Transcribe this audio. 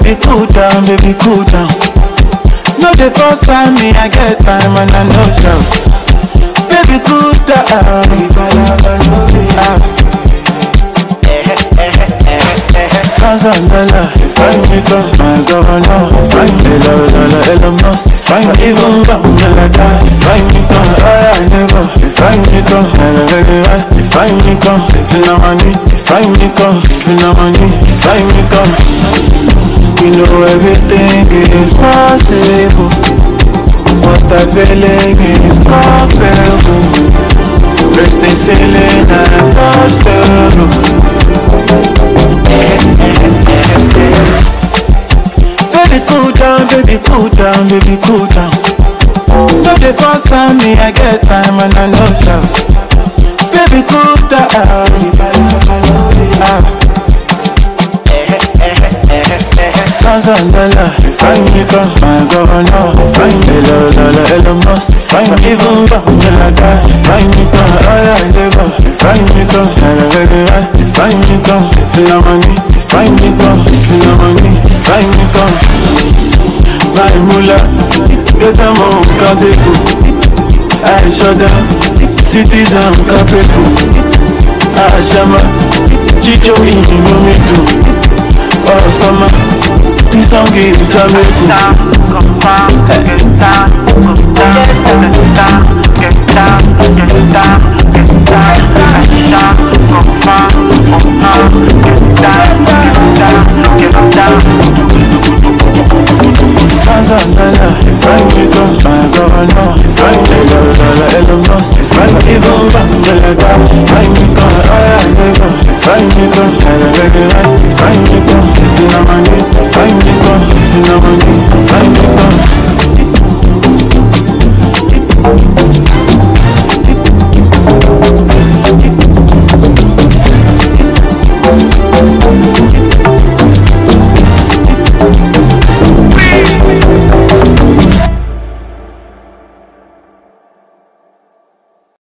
Baby, cool down, baby, cool down. No, the first time me, I get time and I know shout. Baby, cool down. Ah. Thousand dollar, if I make up my governor, if I make a dollar, Elon Musk, if I even back me like that, if I make up, oh yeah, never, if I make up, never very right, if I make up, if you know money, if I make up, if you know money, if I make up, you know everything is possible. What I feeling is comfortable. Raise the ceiling and touch the roof. Baby, cool down, baby, cool down, baby, cool down. No, the first time me, I get time and I know shout. Baby, cool down. Ah. Thousand dollar, if I make up my governor, if I make a dollar, Elon Musk, if I even back me like that, if I make up, oh yeah, never, if I make up, never very right, if I make up, if you know money, if I make up, if you know money, if I make up, my mullah, get them on Kadeku, I shut down, citizen Kapeku, I shama, Chicho in me too, oh summer, this song is Jamaica. Thousand dollar, if I make up my governor, if I make a dollar, Elon Musk, if I even back me like that, if I make up, oh yeah, never, if I make up, never very right, if I make up, if you know money, if I make up, if you know money,